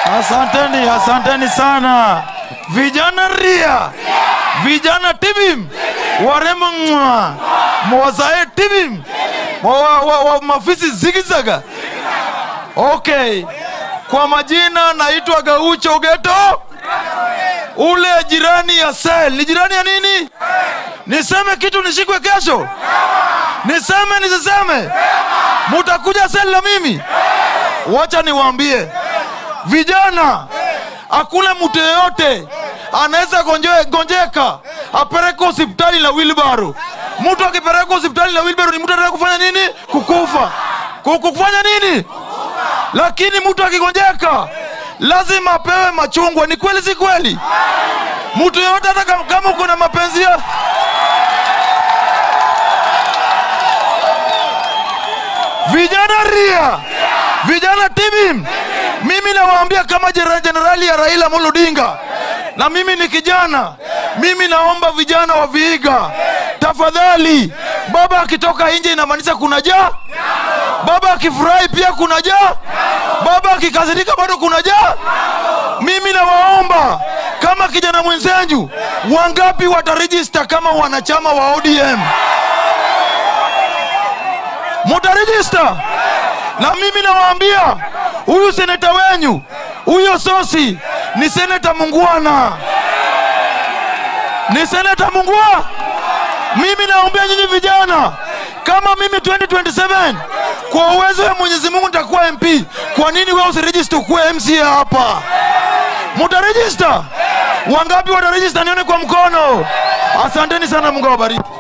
Asanteni, asanteni sana vijana ria, vijana tibim, warembo mwa, mwazae tibim, wa, wa, wa, mafisi zigizaga. Okay, kwa majina naitwa Gaucho Geto, ule jirani ya sel. Ni jirani ya nini? Niseme kitu nishikwe kesho? Niseme nisiseme? Mutakuja sel na mimi? Wacha niwaambie vijana, hakuna mtu yeyote anaweza gonje- gonjeka apeleke hospitali na wilbaro. Mtu akipeleka hospitali na wilbaro ni mtu anataka kufanya nini? Kukufa. Ku- Kufanya nini? Lakini mtu akigonjeka lazima apewe machungwa. Ni kweli, si kweli? Mtu yeyote hata kama- kama uko na mapenzi ya vijana ria, vijana tibim, mimi nawaambia kama jera- jenerali ya Raila Amolo Odinga, na mimi ni kijana, mimi naomba vijana wa Vihiga, tafadhali, baba akitoka nje inamaanisha kuna jaa, baba akifurahi pia kuna jaa, baba akikasirika bado kuna jaa. Mimi nawaomba kama kijana mwenzenyu, wangapi watarejista kama wanachama wa ODM? mutarejista na mimi nawaambia huyu seneta wenyu huyo sosi ni seneta mungwana ni seneta mungwa mimi naombea nyinyi vijana kama mimi 2027 kwa uwezo wa mwenyezi mungu nitakuwa mp kwa nini wewe usirejista ukuwe mca hapa mutarejista wangapi watarejista nione kwa mkono asanteni sana mungu awabariki